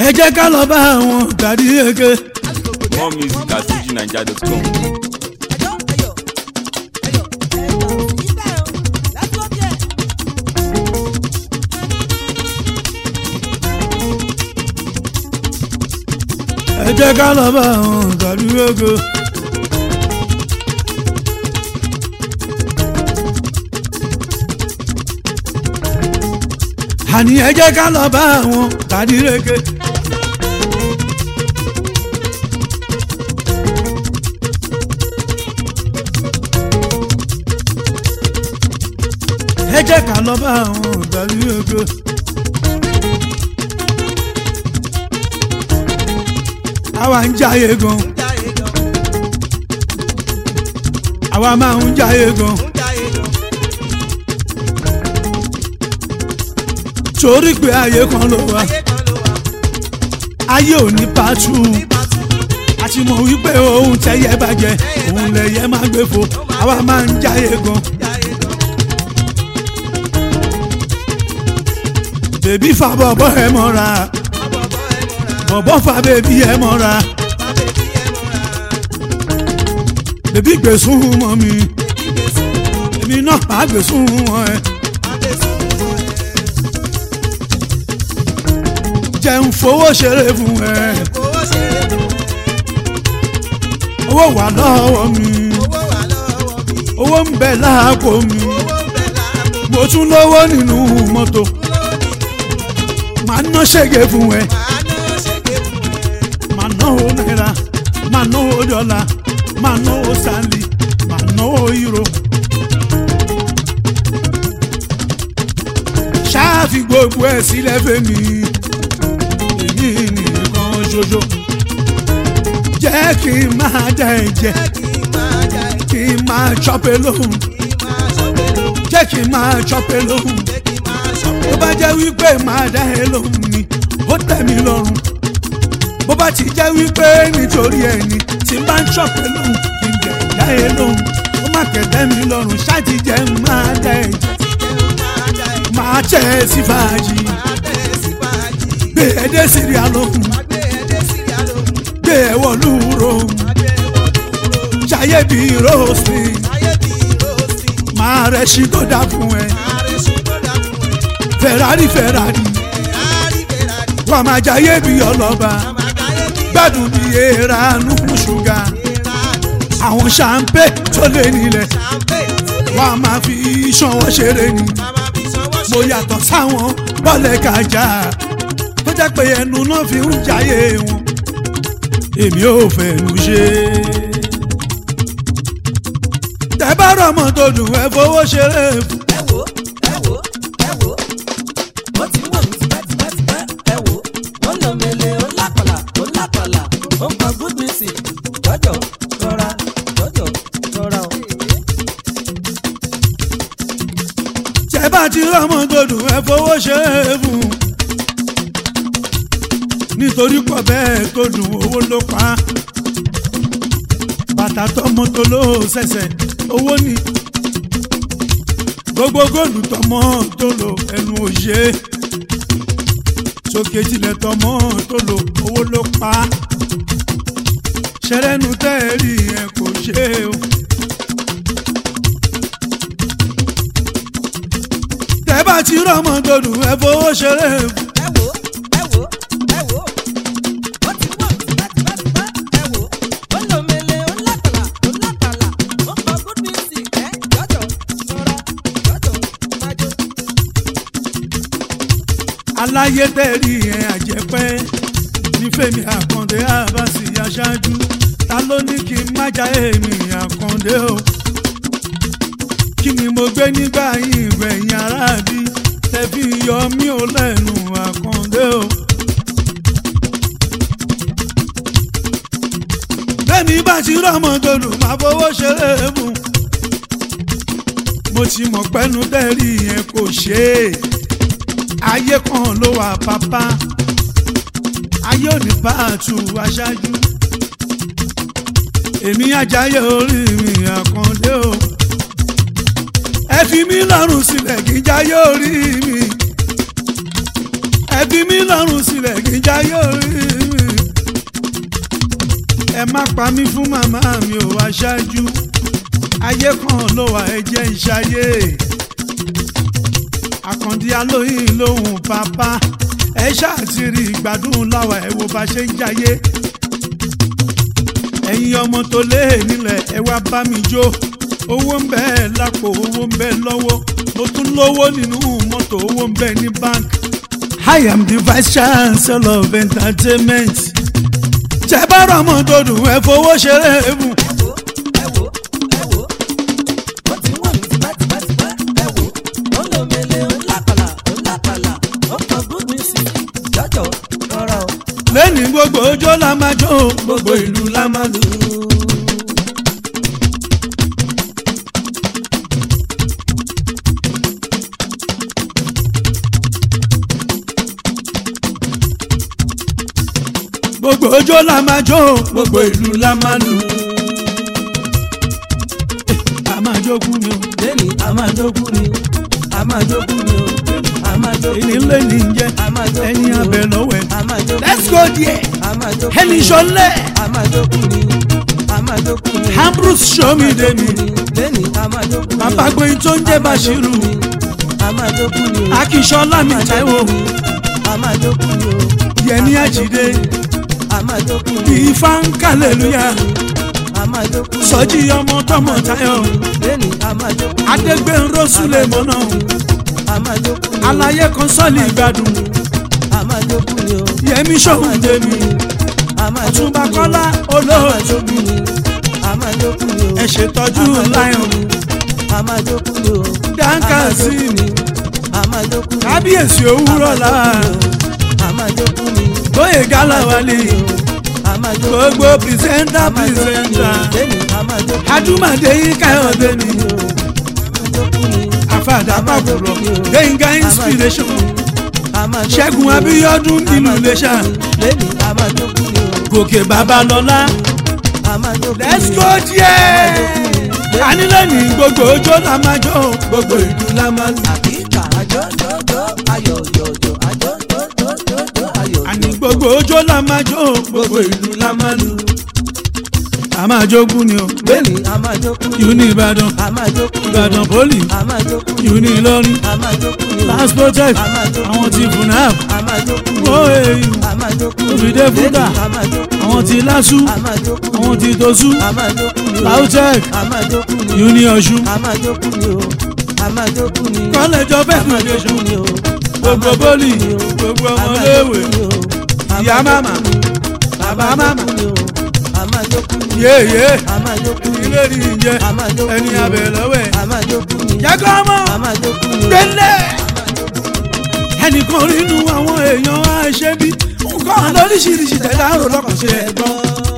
ẹ jẹ́ ká lọ bá àwọn tàbí eke. More music at fujinaija.com. ẹ jẹ́ ká lọ bá àwọn tàbí eke. àní ẹ jẹ́ ká lọ bá àwọn tàbí eke. ẹ jẹ́ ká lọ bá àwọn tàbí eke. àwa ń jáyé gan àwa máa ń jáyé gan torí pé ayé kan ló wà ayé ò ní pàtó àti mọ̀ wípé ohun tẹ́yẹ bàjẹ́ òun lẹ̀yẹ máa gbé fo àwa máa ń jáyé gan. bèbí fa bọ̀bọ̀ ẹ mọ́ra bọ̀bọ̀ fa bèbí ẹ mọ́ra bèbí gbèsùn mọ́ mi èmi náà má gbèsùn mọ́ ẹ. jẹun fowó ṣeré fún ẹ owó wà lọ́wọ́ mi owó ń bẹ láàpò mi mo tún lówó nínú mọ́tò màá ná ṣègé fún ẹ màá ná owó náírà màá ná owó dọ́là màá ná owó sáńlì màá ná owó euro. ṣáà fi gbogbo ẹ̀ sílẹ̀ fẹ́mi èmi nìkan ṣoṣo jẹ́ kí n máa jẹ ẹ̀jẹ̀ kí n máa ṣọ́pẹ́ lóhùn jẹ́ kí n máa ṣọ́pẹ́ lóhùn tó bá jẹ́ wípé máa dá ẹ lóhùn ni ó tẹ́ mi lọ́rùn bó bá ti jẹ́ wípé nítorí ẹni tí n bá ń ṣọ́pẹ́ lóhùn kí n jẹ́ dá ẹ lóhùn ó má kẹ̀tẹ́ mi lọ́rùn ṣáàtì jẹ́ n máa dá ẹ̀jẹ̀ máa tẹ̀ ẹ́ sí fàájì gbé ẹ dé sírí alóhùn gbé ẹ wọlú rohùn ṣayé bí rose máa rẹ ṣí tó dá fún ẹ ferrari ferrari wà máa jayé bí ọlọ́ba gbádùn bí èèrànú ṣúgà àwọn ṣàǹpé tó lé nílẹ̀ wà máa fi ṣanwó ṣeré ni mo yàtọ̀ sáwọn bọ́lẹ̀ kájà tó jẹ́ pé ẹnu náà fi ń jayé wọn èmi ò fẹ̀nu ṣe. tẹ́ bá rọmọ tó dùn ẹ fowó ṣeré fún. ẹ wò ẹ wò ẹ wò ó ti wọ̀ mí tipẹ́tipẹ́ ẹ wò ó lọ mẹ́lẹ̀ ó lápàlà ó lápàlà ó ń pa good music jọjọ rọra jọjọ rọra o. tẹ́ bá ti rọmọ tó dùn ẹ fowó ṣeré fún. nítorí pọ̀ bẹ́ẹ̀ tó dùn owó ló pa á. bàtà tọmọ tó ló ṣẹ̀ṣẹ̀ owó ni gbogbo góòlù tọmọ tó lò ẹnu òye sókè tilẹ̀ tọmọ tó lò owó ló pa á. ṣẹlẹ́nu tẹ́ẹ̀rì yẹn kò ṣe o. tẹ́ bá ti rọ́mọ tó dùn ẹ fowó ṣeré fún. ẹ wò ẹ wò ẹ wò ó ti wọ̀ mí tipẹ́tipẹ́ ẹ wò ó lọ mẹ́lẹ̀ ó lápàlà ó lápàlà ó ń pa good music ẹ jọjọ rọra jọjọ májò. aláyé tẹ̀rí yẹn àjẹpẹ́ nífẹ̀mí àkàndé àbáṣì aṣáájú ta ló ní kí n má já èmi àkàndé o kí ni mo gbé nígbà yín ìgbẹ̀yìn aráàbí tẹ̀fí yọ mí ò lẹ́nu àkàndé o. bẹ́ẹ̀ni bá ti rọ́mọ dòdò máa fowó ṣeré fún mo ti mọ̀ pẹ́nu tẹ́rí yẹn kò ṣe é ayé kan ló wà pápá ayé ò ní pààtù aṣáájú èmi ajáyé orí mi àkàndé o ẹ fi mí lọ́rùn sílẹ̀ kí n jáyé orí mi ẹ fi mí lọ́rùn sílẹ̀ kí n jayé orí mi. ẹ má pa mí fún màmá mi ò aṣáájú ayé kan ló wà ẹ jẹ́ ìṣayé àkàndí alóyìn lóhùn bàbá ẹ ṣáàtìrì ìgbádùn láwa ẹ wo bá ṣe ń jayé ẹ̀yin ọmọ tó lé nílẹ̀ ẹ wá bá mi jó owó ń bẹ lápò owó ń bẹ lọ́wọ́ mo tún lówó nínú mọ́tò owó ń bẹ ní bank. I am the vice chancellor of entertainment. tẹ́ bá rọ ọmọ tó dùn ẹ fowó ṣeré fún. ẹ wò ẹ wò ó ti wọ̀ mí tipẹ́tipẹ́tipẹ́ ẹ wò ó lò mele ó lápàlà ó lápàlà ó kọ good music jọjọ rọra o lẹ́ni gbogbo ọjọ́ la máa jó gbogbo ìlú la máa lù. gbogbo ọjọ́ la máa jó gbogbo ìlú la máa lù. a máa jókòó mi o lẹ́ni a máa jókòó ni a máa jókòó ni o a máa jókòó èyí ni ń lé ní jẹ́ a máa jókòó ẹni ni o abẹ lọ́wọ́ ẹ̀. a máa jókòó let's ni go there a máa jókòó ẹni ni o. sọlẹ̀ a máa jókòó ni a máa jókòó ni ambrose show me demi lẹ́ni a máa jókòó ni bàbá gbóyin tó ń jẹ́ bashiru a máa jókòó ni o. akínsọ́lá mi taiwo a máa jókòó ni o. yẹni àjídé a máa jókòó ni o. ìfà ń kàlẹ́lúyà a máa jókòó ni o. sọjí ọmọ tọmọ tayo lẹ́ni a máa jókòó ni o. adégbènró sulemọnà a máa jókòó ni o. alayé kan sọ́ọ̀lì ìgbádùn a máa jókòó ni o. yẹmi sọ̀hún jẹmi a máa jókòó ọ̀túnba ni o. kọ́lá a máa olóòtú jókòó ni a máa jókòó ni o. ẹ ṣètọ́jú A máa jókòó lion ni. a máa jókòó ni o. Dáńkà A máa sí jókòó mi. ni. a máa jókòó ni. kábíyèsí òwúrọ̀ là a máa jókòó ni. bóyè gálà wálé a máa jókòó ni. gbogbo pìrìsẹ́ńtà a máa jókòó ni o. pìrìsẹ́ńtà lẹ́ni a máa jókòó ni o. adúmọ̀dé yín káyọ̀dé mi àfàdà pàbùrọ̀ gbẹ̀ngà inspiration ṣẹ́gun abíyọ́dún nínú iléṣà gòkè babalọ́lá let's go there anílẹ̀ní gbogbo ojó la máa jó gbogbo ìlú la máa lù. àní gbogbo ojó la máa jó gbogbo ìlú la máa lù. a máa jogún ni o uni ìbàdàn ìbàdàn poli uni ìlọrin transportec àwọn ti funab oau òbídé fúdà àwọn ti lásù àwọn ti tosú lautech uni ọ̀ṣun college of education gbogbo poli gbogbo ọmọléèwé ìyá màmá bàbá màmá yéèyé ilé ní ìjẹ ẹni abẹ lọ́wọ́ ẹ̀ jẹ́kọ́ ọmọ gbẹ́lẹ̀ ẹnìkan nínú àwọn èèyàn àṣẹbí nǹkan lóríṣiríṣi tẹ̀lé àrò lọ́kàn ṣe ẹ̀gbọ́n.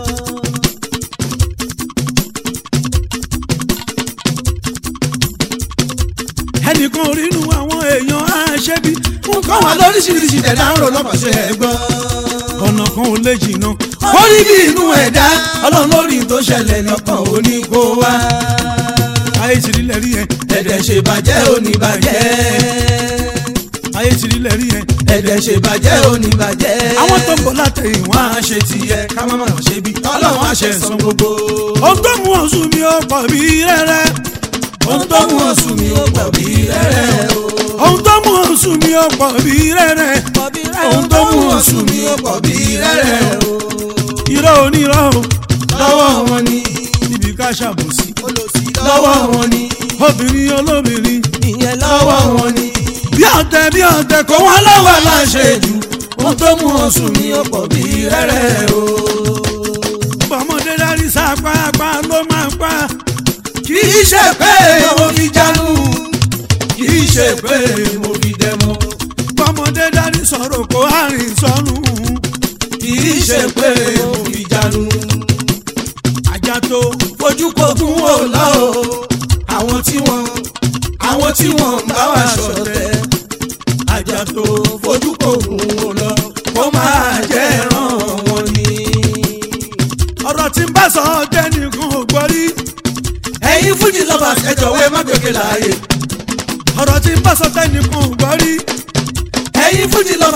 ẹnìkan nínú àwọn èèyàn àṣẹbí nǹkan wà lóríṣiríṣi tẹ̀lé àrò lọ́kàn ṣe ẹ̀gbọ́n. ọ̀nà kan ò lè jìnnà ó rí bí inú ẹ̀dá ọlọ́run lórí tó ṣẹlẹ̀ lọ́kàn ó ní kó wá. ayé ti rí lẹ́rí yẹn ẹ̀dẹ̀ ṣe bàjẹ́ òní bàjẹ́ ayé ti rí lẹ́rí yẹn ẹ̀dẹ̀ ṣe bàjẹ́ òní bàjẹ́ àwọn tó ń bọ̀ látẹ̀yìn wọn á ṣe tiẹ̀ ká má má ṣe bí ọlọ́run àṣẹ san gbogbo ohun tó mú ọ̀sùn mi ó pọ̀ bí rẹ́rẹ́ ohun tó mú ọ̀sùn mi ó pọ̀ bí rẹ́rẹ́ o ohun tó mú ọ̀sùn mi ó pọ̀ bí rẹ́rẹ́ ohun tó mú ọ̀sùn mi ó pọ̀ bí rẹ́rẹ́ o irọ́ onírọ́ o lọ́wọ́ wọn ni níbi ká ṣàbòsí lọ́wọ́ wọn ni obìnrin olóbìnrin ìyẹn lọ́wọ́ wọn ni bí ọ̀tẹ̀ bí ọ̀tẹ̀ kò wọ́n lọ́wọ́ láṣẹ jù ohun tó mú ọ̀sùn mi ó pọ̀ bí rẹ́rẹ́ o bọ́mọdé dárí sápá apá ló máa pa kì í ṣe pé mo fi jánu kì í ṣe pé mo fi dẹmọ bọ́mọdé dárí sọ̀rọ̀ kó àrìn sọ́nù kì í ṣe pé mo fi jánu ajá tó fojú kogun wò lọ o àwọn tí wọ́n àwọn tí wọ́n ń bá wa ṣọ̀tẹ̀ ajá tó fojú kogun wò lọ kó máa jẹ́ ẹran wọn ni. ọ̀rọ̀ tí ń bá sọ tẹ́nìkan ò gbọ́ rí ẹ̀yin fújì lọ́ba ẹ̀jọ̀wé má gbèké láàyè ọ̀rọ̀ tí ń bá sọ tẹ́nìkan ò gbọ́ rí ẹ̀yin fújì lọ́ba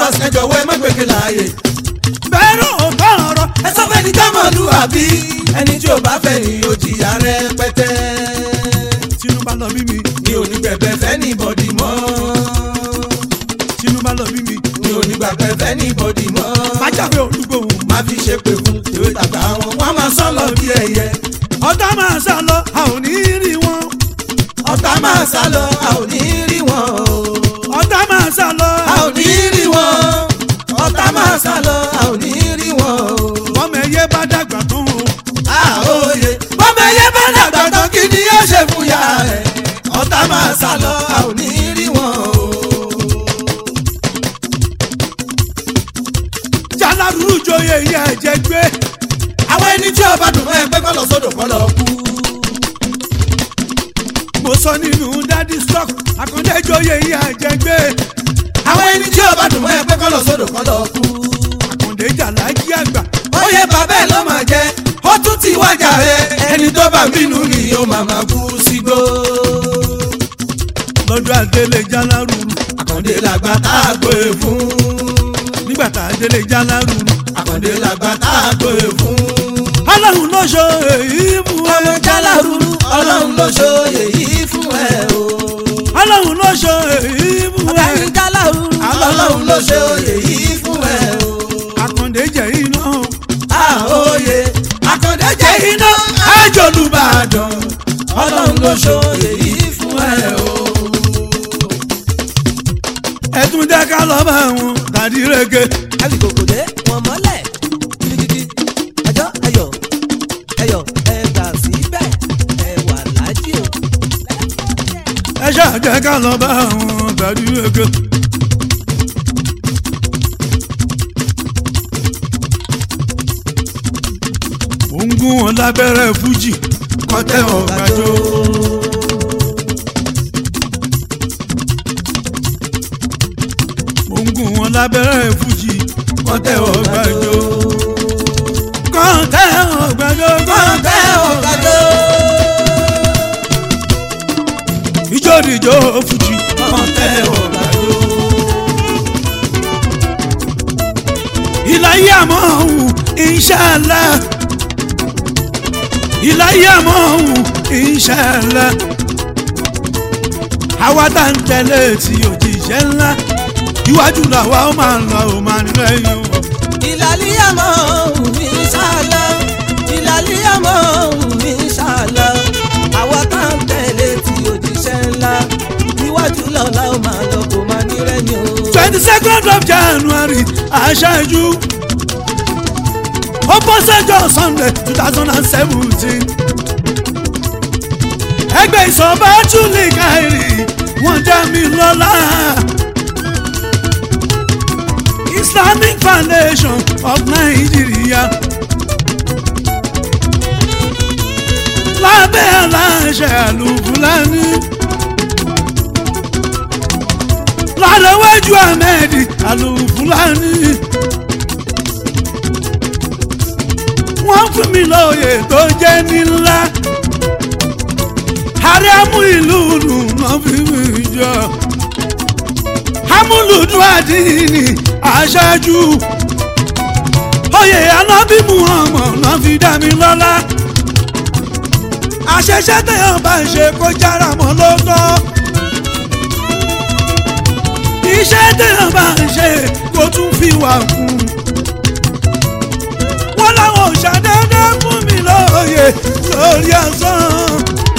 members ẹ jọ̀wọ́ ẹ má gbèké láàyè. bẹ́ẹ̀rù ò bá ọ̀rọ̀ ẹ sọ fẹ́ni tọ́mọlúwàbí ẹni tí ò bá fẹ́ ni ó jìyà rẹpẹtẹ. tinubu lọ bí mi mi ò ní gbẹ̀gbẹ̀ fẹ́ ní bọ̀dì mọ́. tinubu lọ bí mi mi ò ní gbàgbẹ́ fẹ́ ní bọ̀dì mọ́. májàpé olúgbòhùn má fi ṣe pé fún ìwé tàgbà wọn wọ́n máa sọ lọ bí ẹyẹ. ọ̀tá máa sá lọ a ò ní rí wọn ọ̀tá máa sá lọ a ò ní rí wọn o. ọ̀tá máa sá lọ a ò ní rí wọn. ọ̀tá máa sá lọ a ò ní rí wọn o. ọmọ ẹyẹ bá dàgbà tán o àòye bọ́mọ ẹyẹ bá dàgbà tán kí ni yóò ṣe fún ya ẹ̀. ọ̀tá máa sá lọ a ò ní rí wọn o. jalárúurú joyè ìyá ẹ̀jẹ̀ gbé àwọn ẹni tí ọba dùn mọ́ ẹgbẹ́ kọ́ lọ sódò kọ́ lọ kú. mo sọ nínú dádì stock àkàndé joyè ìyá ẹ̀jẹ̀ gbé àwọn ẹni tí ọba dùn mọ́ ẹgbẹ́ kọ́ lọ sódò kọ́ lọ kú. àkàndé jàlájí àgbà oyè bàbá ẹ̀ ló máa jẹ́ ó tún ti wájà rẹ̀ ẹni tó bá bínú ni yóò máa máa kú sígbó. lọ́dọ̀ àdélé jalárúurú àkàndé làgbà tá a gbé fún. nígbà tá àdélé jalárúurú àkàndé làgbà tá a gbé fún. ọlọ́run ló ṣe èyí mú ẹ ọmọ jálárúurú ọlọ́run ló ṣòye yìí fún ẹ o. ọlọ́run ló ṣe èyí mú ẹ ọ̀gáyìn jálárúurú ọlọ́run ló ṣòye yìí fún ẹ o. àkàndé jẹ́ iná àòye àkàndé jẹ́ iná àjọlùbàdàn ọlọ́run ló ṣòye yìí fún ẹ o. ẹ̀tún jẹ́ ká lọ́ bá wọn tàbí rege àbíkòkò dé wọn mọ́lẹ̀ gidigidi ẹjọ́ ẹyọ̀ ẹyọ̀ ẹgbà síbẹ̀ ẹwà lájí o. ẹ ṣáà jẹ́ ká lọ́ bá wọn tàbí rege. mo ń gún wọn lábẹ́rẹ́ fújì kọ́tẹ́ ọ̀gbájọ́. mo ń gún wọn lábẹ́rẹ́ fújì kọ́tẹ́ ọ̀gbájọ́. kọ́tẹ́ ọ̀gbájọ́ kọ́ńtẹ́ ọ̀gájọ́ ijó níjó fújì. kọ́ńtẹ́ ọ̀gájọ́ ìlàyé àmọ́ ọ̀hún ìṣàlá ìlàyé àmọ́ ọ̀hún ìṣàlá àwa tá ń tẹ̀lé tí òjìṣẹ́ ńlá iwájú làwa ó máa ń lọ ó máa ń lẹ́yìn o. ìlàlíyàmọ̀ mi ṣàlọ́ ìlàlíyàmọ̀ mi ṣàlọ́ àwa tá ń tẹ̀lé tí òjíṣẹ́ ńlá níwájú lọ́la ó máa lọ kó máa ní rẹ́yìn o. twenty second of january aṣáájú ó bọ́ sẹ́jọ́ sunday two thousand and seventeen ẹgbẹ́ ìsọ̀bá túlì káìrì wọ́n dá mi lọ́lá islamic foundation of nigeria lábẹ́ aláṣẹ àlùfúlání. lọ́dọ̀wájú ahmed alufulani. wọ́n fún mi lóye tó jẹ́ nílá. ààrẹ amú ìlú nù náà fi mi jọ. amúlùdún àdínì aṣáájú. oyè anábì muhammed náà fi dá mi lọ́lá. àṣẹṣẹ tẹ̀yàn bá ń ṣe kó jára mọ́ lọ́tọ́ iṣẹ́ téèyàn bá ń ṣe kó tún fi wà kún. wọ́n láwọn ò ṣàdédé fún mi lóye lórí asán.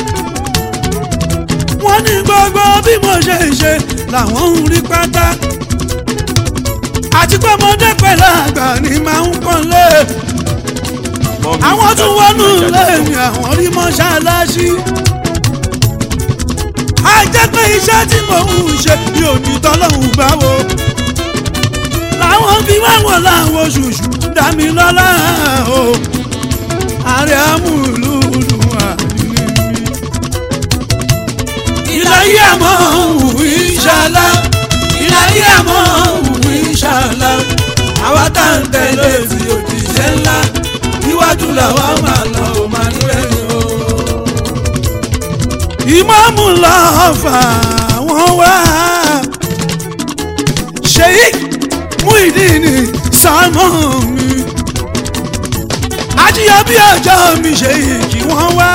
wọ́n ní gbogbo bí mo ṣe ń ṣe làwọn ń rí pátá. àti pé ọmọdé pẹ̀lú àgbà ni máa ń pọ́nlé. àwọn tún wọnú ilé mi àwọn rí mọ́ṣáláṣí a jẹ́ pé iṣẹ́ tí mò ń ṣe bí òní tọ́lọ́hún bá wo. làwọn fi wá wọn láwọn ṣùṣù dá mi lọ́lá o. ààrẹ amúlùdùn àdínní mi. ìlàyé àmọ́ òun ìṣàlá ìlàyé àmọ́ òun ìṣàlá àwa tá à ń tẹ̀lé tí òjìṣẹ́ ńlá iwájú làwa máa lọ ò máa ní ẹ̀yìn o ìmáàmù lọ́fà wọ́n wá sheik mú ìdí ni sámọ́ mi ajíyọ bí ọjọ́ mi ṣe kí wọ́n wá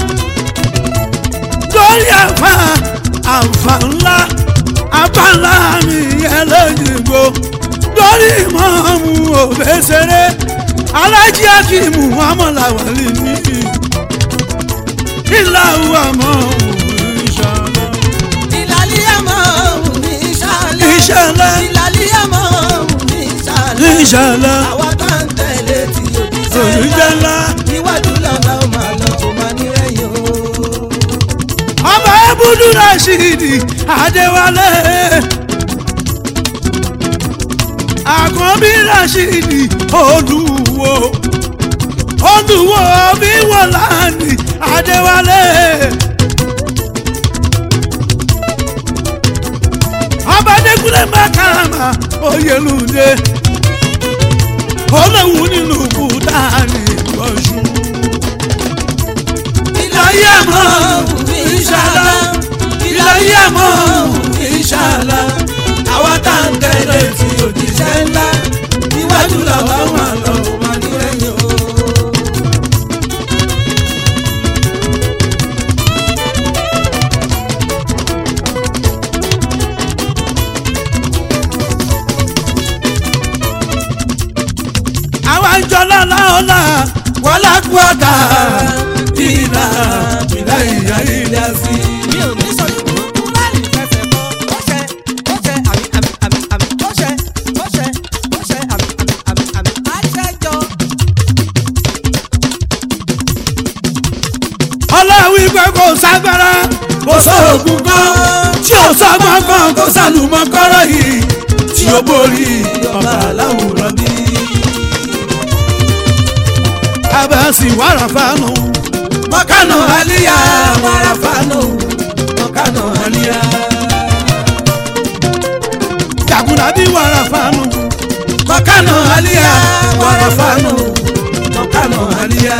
lórí àfa àfa ńlá àfa ńlá mi ẹlẹ́dìgbò lórí ìmọ̀ọ́mù òbẹ́sẹ̀rẹ́ alájí akíìmù ọmọlàwálì mi ìlàwù àmọ́ ìṣàlọ́ ìlàlíyàmọ̀ ní ìṣàlẹ̀. ìṣàlẹ̀ ìlàlíyàmọ̀ ní ìṣàlẹ̀. ìṣàlẹ̀ àwa tá ń tẹ̀lé tí òjíṣẹ́ òjíṣẹ́ ńlá. iwájú lọ́la ó máa lọ kó máa ní ẹ̀yìn o. ọmọ ẹbùdú rashidi adéwálé àkànbí rashidi olúwo olúwo bíwọláni adéwálé ọba dẹkùnlé mákàmá oyèlúdé olówó nínú kúdàní ọ̀ṣun ìlàlíyàmọ̀ ní ìṣàlẹ̀. ìlàlíyàmọ̀ ní ìṣàlẹ̀. àwa tá ń tẹ̀lé tí òjíṣẹ́ ńlá iwájú lọ́la ó máa lọ kó máa ní ẹ̀yìn o. àwa ń jọ lọ́la ọ̀la wọlá kúọ̀tà ìlà ìlà ìyá ìlà sí. mi ò ní sọ yìí burúkú láì fẹsẹ̀ kọ́ ó ṣe ó ṣe àmì àmì àmì àmì ó ṣe ó ṣe ó ṣe àmì àmì àmì àmì àṣẹjọ. ọlọ́run ìgbẹ́ kò ságbára kò sóògùn kan tí ò sọ́gbọ́n kan kò sálùmọ́ kọ́rọ̀ yìí tí ó borí ọba aláwòrán bí. abasi wàrà fánù mọ̀kánà àlíyá wàràfánù mọ̀kánà àlíyá. jàgùdà bí wàrà fánù mọ̀kánà àlíyá wàràfánù mọ̀kánà àlíyá.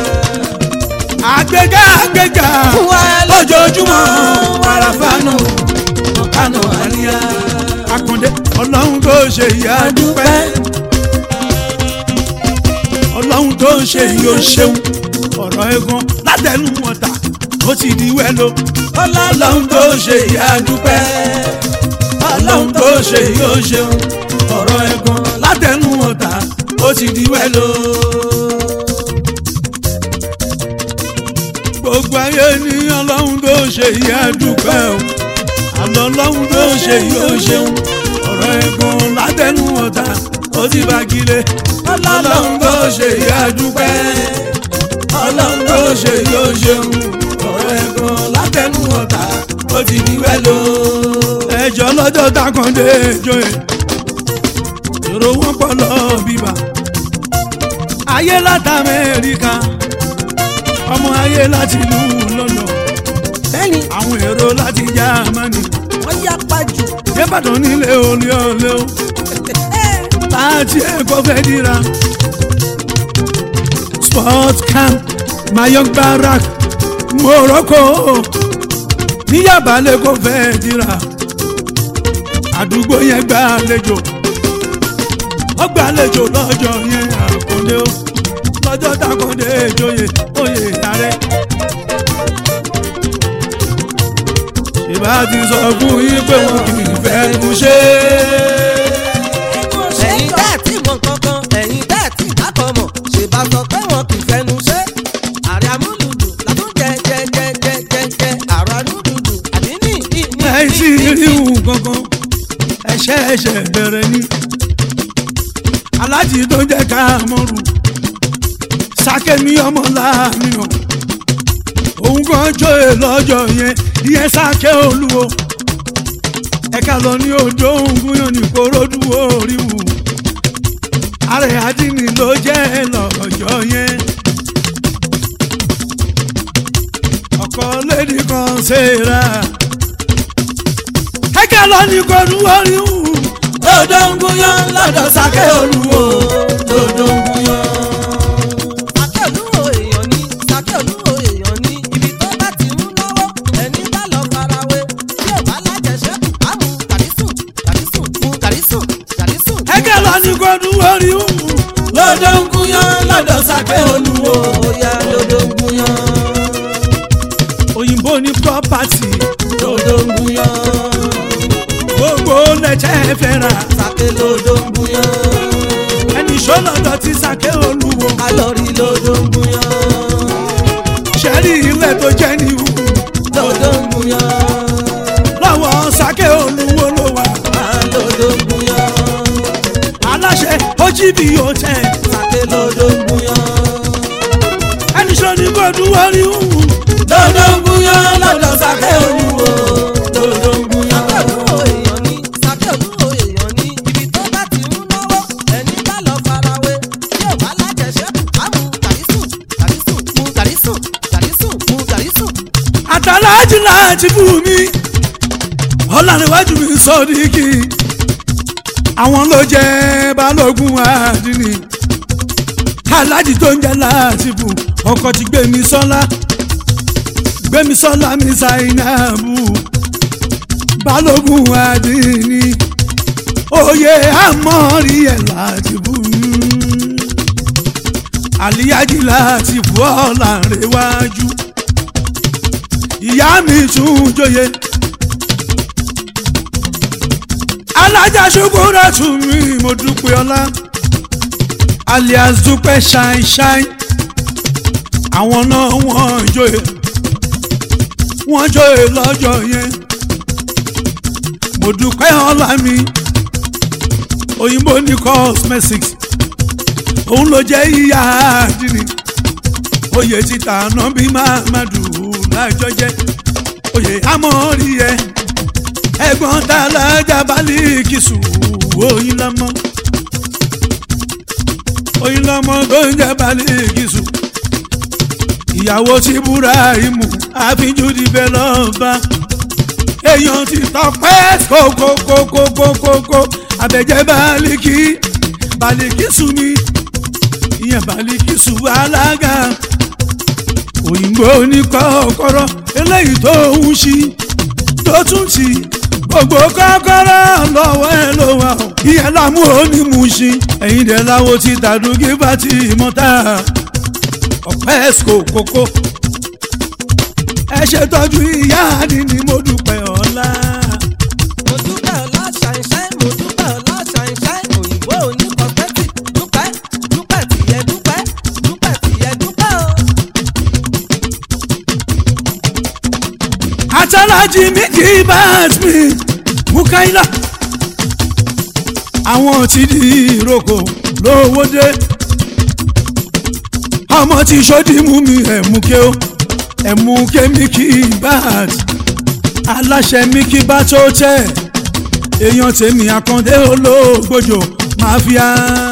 àgbéga àgbéga lójoojúmọ́ wàrà fánù mọ̀kánà àlíyá. àkàndé ọlọ́run tó ṣe ìyá dúpẹ́ ọlọ́run tó ṣe yóò ṣeun ọ̀rọ̀ ẹ̀gbọ́n látẹnu ọ̀tà ó ti di wẹ́lò ọlọ́run tó ṣe ìyá dúpẹ́ ọlọ́run tó ṣe yóò ṣeun ọ̀rọ̀ ẹ̀gbọ́n látẹnu ọ̀tà ó ti di wẹ́lò. gbogbo ayé ní ọlọ́run tó ṣe ìyá dúpẹ́ o àlọ́ ọlọ́run tó ṣe yóò ṣeun ọ̀rọ̀ ẹ̀gbọ́n látẹnu ọ̀tá ó ti bá gilé ọlọ́run tó ṣe ìyá dúpẹ́ ọlọ́run tó ṣe yóò ṣeun ọ̀rọ̀ ẹ̀gbọ́n látẹnu ọ̀tá ó ti di wẹ́lò. ẹjọ́ lọ́jọ́ takàndé ẹjọ́ ẹ̀ èrò wọn pọ̀ lọ bíbá ayé láti amẹ́ríkà ọmọ ayé láti ìlú lọ́nà bẹ́ẹ̀ni àwọn èrò láti jámánì wọ́n yá pàjù. débàdàn nílé olé olé o láti ẹ̀kọ́ fẹ́ dira sport camp mayong barak morocco níyàbá lẹ́kọ̀ọ́ fẹ́ dira àdúgbò yẹn gbà àlejò ó gbà àlejò lọ́jọ́ yẹn àkọ́ndé o lọ́jọ́ takọ́ndé ìjòyè oyè ààrẹ. ìbá ti sọ fún yín pé wọn kì í fẹ́ kú ṣe. ẹ̀yin tẹ́ ẹ̀ tí mọ̀ kankan ẹ̀yin tẹ́ ẹ̀ tí dákọ̀ mọ̀ ṣe bá sọ pé wọn kì í fẹnu ṣe. àrẹ amúlùdù látún jẹ jẹ jẹ jẹ jẹ jẹ àrọ amúlùdù àbí ní ní ní. ẹ sì rí ìhùn kankan ẹ̀ṣẹ̀ ẹ̀ṣẹ̀ bẹ̀rẹ̀ ni. aláàjì tó jẹ́ ká mọ̀rù sákẹ́mi ọmọ láàmìnà òun kan jóye lọ́jọ́ yẹn ìyẹn sákẹ́ olúwo ẹ̀ka lọ ní odò ògúnyàn ní korodu oríwù ààrẹ àdínì ló jẹ́ lọ́jọ́ yẹn ọkọ lédi kan ṣèrà ẹ̀ka lọ ní korodu oríwù lọ́dọ̀ ń gúnyán lọ́dọ̀ sákẹ́ olúwo lọ́dọ̀ ń gúnyán. sákẹ́ olúwo èèyàn ní sákẹ́ olúwo èèyàn ní ibi tó bá ti ń náwó ẹni bá lọ farawé tí ò bá lájẹsẹ́kù á mú kàrísùn kàrísùn mú kàrísùn kàrísùn. ẹ ní kó dúró rí òun. lọ́dọ̀ ń gúnyán lọ́dọ̀ sàkẹ́ olúwo ya lọ́dọ̀ ń gúnyán òyìnbó ní property lọ́dọ̀ ń gúnyán gbogbo lẹ́jẹ̀ fẹ́ ra sàkẹ́ lọ́dọ̀ ń gúnyán ẹni sọ́lọ́dọ̀ ti sàkẹ́ olúwo alọ́rí lọ́dọ̀ ń gúnyán ṣẹ́rí ilẹ̀ tó jẹ́ ní ìhù lọ́dọ̀ ń gúnyán lọ́wọ́ sàkẹ́ olúwo ló wà lọ́dọ̀ ń gúnyán aláṣẹ ogb hotel sàkẹ́ lọ́dọ̀ ń gúnyán ẹni sọ ní kó dúró rí òun. lọ́dọ̀ ń gúnyán lọ́dọ̀ sàkẹ́ olúwo lọ́dọ̀ ń gúnyán. sàkẹ́ olúwo èèyàn ní sàkẹ́ olúwo èèyàn ní ibi tó bá ti ń náwó ẹni bá lọ farawé tí ò bá lájẹsẹ́kù á mú gàrísùn gàrísùn mú gàrísùn gàrísùn mú gàrísùn. àtàlájì láti fún mi ọ̀làníwájú mi sọ́ọ́díkì àwọn ló jẹ́ balógun àdínì aláàjì tó ń jẹ́ láti fún ọkọ̀ ti gbé mi sọ́lá gbé mi sọ́lá mi ṣàìnàbù balógun àdínì oyè àmọ́rí ẹ̀ láti fún àlíyájì láti fún ọ̀làǹrẹ̀wájú ìyá mi tún jóye alájà ṣokòrò tún mi mo dúpẹ́ ọlá alias dúpẹ́ ṣáìn ṣáìn àwọn náà wọ́n jóye wọ́n jóye lọ́jọ́ yẹn mo dúpẹ́ ọlá mi òyìnbó ní cosmetics òun ló jẹ́ ìyá àdínní oyè títà náà bí mamadu lájọ jẹ́ oyè amọ̀rí ẹ ẹ̀gbọ́n tá a lájà balẹ̀ kìsù oyin lọ́mọ oyin lọ́mọ tó ń jẹ́ balẹ̀ kìsù ìyàwó tí Ibrahimu àfijù ti bẹ lọ́ba èèyàn ti tọpẹ́ kókókókókókó àbẹ̀jẹ́ balẹ̀kì balẹ̀kìsù mi ìyẹn balẹ̀kìsù alága òyìnbó ní kọ́kọ́rọ́ eléyìí tó ń ṣí tó tún ti gbogbo kọ́kọ́rọ́ lọ́wọ́ ẹ ló wà ó ìyẹn lámú onímùsí ẹ̀yin dẹ̀ láwo ti dàdúgí bá ti mọ́ta ọ̀pẹ́ ẹ̀sìkò kókó ẹ ṣètọ́jú ìyá ni ni mo dúpẹ́ ọ̀la. mo dúpẹ́ ọlá ṣàìṣàì mo dúpẹ́ ọlá ṣàìṣàì òyìnbó òní kọ́pẹ́tì dúpẹ́ dúpẹ́ tìyẹ dúpẹ́ dúpẹ́ tìyẹ dúpẹ́ o. àtàlájì mi kì í bá mi mukaila àwọn tí di ìrókò lówó dé ọmọ tí sọ́dí mú mi ẹ̀múké o ẹ̀múké mi kì í bá aláṣẹ mi kì í bá tó tẹ̀ èèyàn tèmi àkàndé olóògbòjò máfíà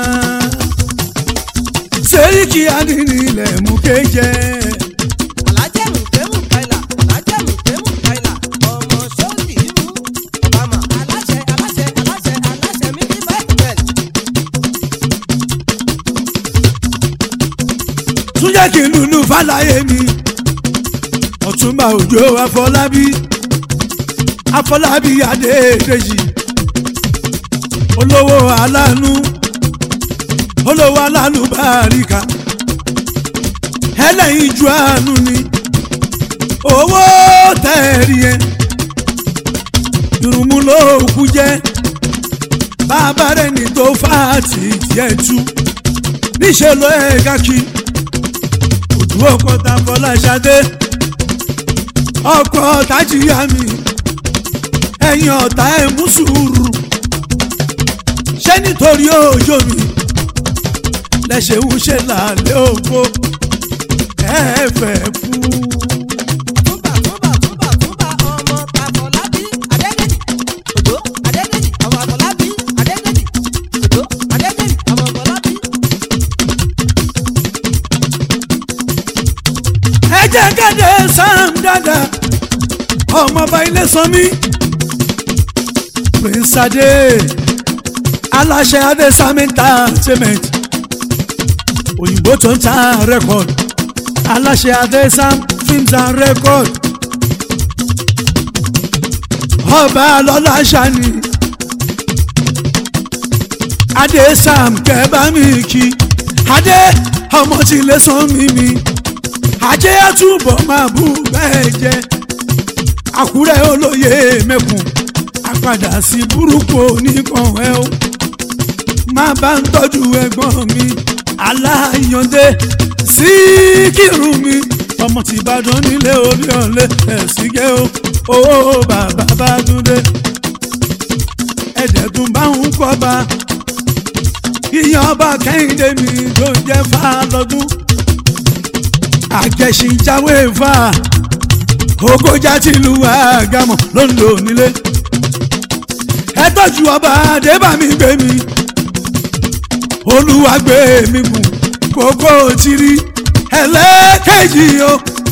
sẹ́ríkì adìrìnlẹ̀ múké jẹ́. alájẹ́ mùkémù kaila alájẹ́ mùkémù kaila ọmọ sọ́ọ̀dì ìmú ọ̀bàmà aláṣẹ aláṣẹ aláṣẹ aláṣẹ mi kí báyìí bẹ́ẹ̀. tún jẹ́ kí n lùlù fàlàyé mi ọ̀túnba òjò afọlábí afọlábí adédèjì olówó aláàánú olówó aláàánú báríkà ẹlẹ́yin ju àánú ni owó tẹ̀rí yẹn dùrùmù ló kú jẹ́ bàbá rẹ̀ ní tó fàtì tiẹ̀ tú níṣẹ́ ló ẹ̀ kákí ojú ọkọ̀ ta fọláṣadé ọkọ̀ tajíyá mi ẹ̀yin ọ̀tá ẹ̀ mú sùúrù ṣé nítorí òjò mi lẹ́sẹ̀ ń ṣe làálẹ̀ ògbó ẹ fẹ́ kú. túbà túbà túbà túbà ọmọ tàfọlábí adédèjì òjò adédèjì ọmọ àfọlábí adédèjì òjò adédèjì ọmọ àfọlábí. ẹ jẹ́ kéde sam dada ọmọọba ilé sanmi prince adé aláṣẹ adé sam entertainment òyìnbó tó ń ta record aláṣẹ adé sam films and record ọba lọ́lá ṣani adé sam kẹbà mi kí adé ọmọ tí lè san mi mi ajé àtúbọ̀ máa bú bẹ́ẹ̀ jẹ́ àkúrẹ́ olóye mẹ́kùn àpadà sí burúkú oníkan ẹ o máa bá ń tọ́jú ẹ̀gbọ́n mi aláyọ̀dé síkírù mi ọmọ tí ìbàdàn nílé orí ọ̀lẹ́ ẹ̀sìnkẹ́ o owó bàbá bá dúdé ẹ̀dẹ̀dùn bá ń kọ́ba ìyẹn ọba kẹ́hìndé mi ló ń jẹ́ fàlọ́dún àjẹsìnjáwé fà ogójà tìlú àgàmọ̀ ló ń lò nílé ẹ tọ́jú ọba adébàmí gbé mi olúwa gbé mi gùn kókó tìrí ẹlẹ́kẹ̀jì o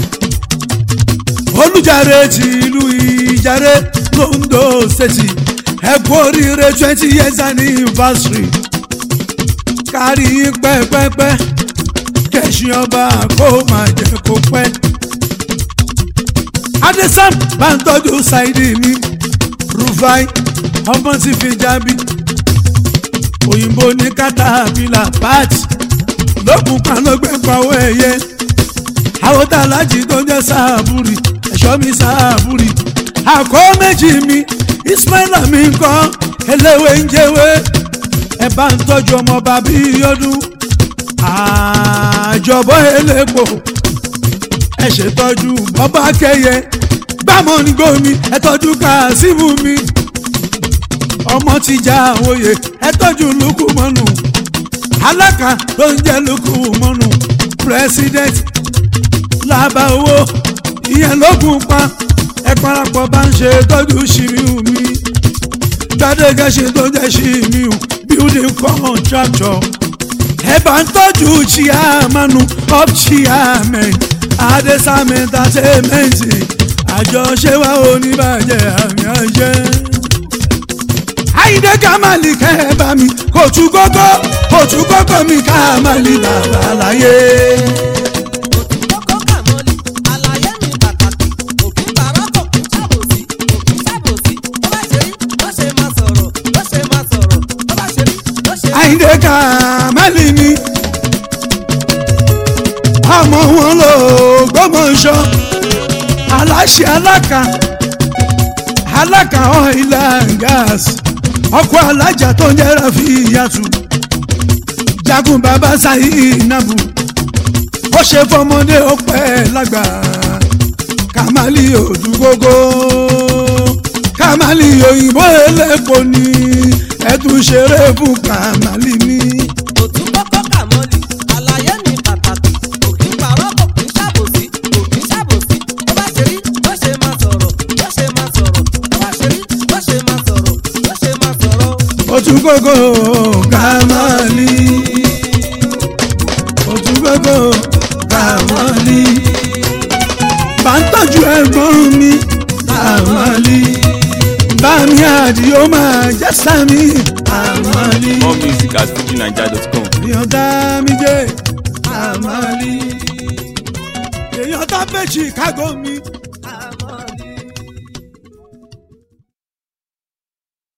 olùjàre tìlú ìjàre londo state ẹ kú oríire twenty years anniversary kárí pẹ́pẹ́pẹ́ kẹ̀sìn ọba kó máa jẹ́ kó pẹ́ adesam bá ń tọ́jú ṣáìdì mi rufai ọmọ tí fi jábí òyìnbó ní kátàbílà pàtì lókun kan ló gbé pawó ẹyẹ àwòtá alájì tó jẹ́ sáàbùrì ẹ̀ṣọ́ mi sáàbùrì àkó méjì mi ismaila mi ń kọ́ eléwé ń jẹ́wé ẹ bá ń tọ́jú ọmọ bàbí ọdún àjọbọ̀ elépo ẹ ṣètọ́jú bọ́bá kẹyẹ gbámọ̀ ní gómi ẹ tọ́jú kàásìmù mi ọmọ ti já òye ẹ tọ́jú lukumọ́nù alága ló ń jẹ́ lukumọ́nù president lába owó ìyẹn lókun pa ẹ parapọ̀ bá ń ṣe tọ́jú ṣìmíù mi gbadege ṣe tó jẹ́ ṣìmíù building contractor ẹ bá ń tọ́jú chiamanu up chiamen adesam entertainment àjọṣe wa oníbàjẹ́ àmì àṣẹ àyíndé kamali kẹ́ẹ̀bá mi kò tú gógó kò tú gógó mi kamali bàbá láyé. kókó kàmọ́lì àlàyé mi pàtàkì òkín bàárọ̀ kò kí ṣàbòsí òkín ṣàbòsí bó bá ṣe rí ló ṣe máa sọ̀rọ̀ ló ṣe máa sọ̀rọ̀ bó bá ṣe rí ló ṣe máa àyíndé kamali ni ọmọ wọn lò gbọmọṣọ aláṣẹ aláka aláka oil and gas ọkọ alájà tó ń jẹrà fi ìyàtú jagun bàbá sáyé nàbù ó ṣe fọmọdé ó pẹ́ lágbà kàmálì òdúgógó kàmálì òyìnbó elépo ni ẹtún ṣeré fún kàmálì mi. òtún kókó kàmọ́lì àlàyé mi pàtàkì òkín bàárọ̀ kò kí ṣàbòsí òkín ṣàbòsí bó bá ṣe rí ló ṣe máa sọ̀rọ̀ ló ṣe máa sọ̀rọ̀ bó bá ṣe rí ló ṣe máa sọ̀rọ̀ ló ṣe máa sọ̀rọ̀. òtúgógó kàmálì òtúgógó kàmálì bá ń tọ́jú ẹ̀gbọ́n mi kàmálì bá mi àdìo máa jẹ́ sami kàmálì More music at fujinaija.com. èèyàn dá mi jẹ́ kàmálì èèyàn tá fẹ́ chicago mi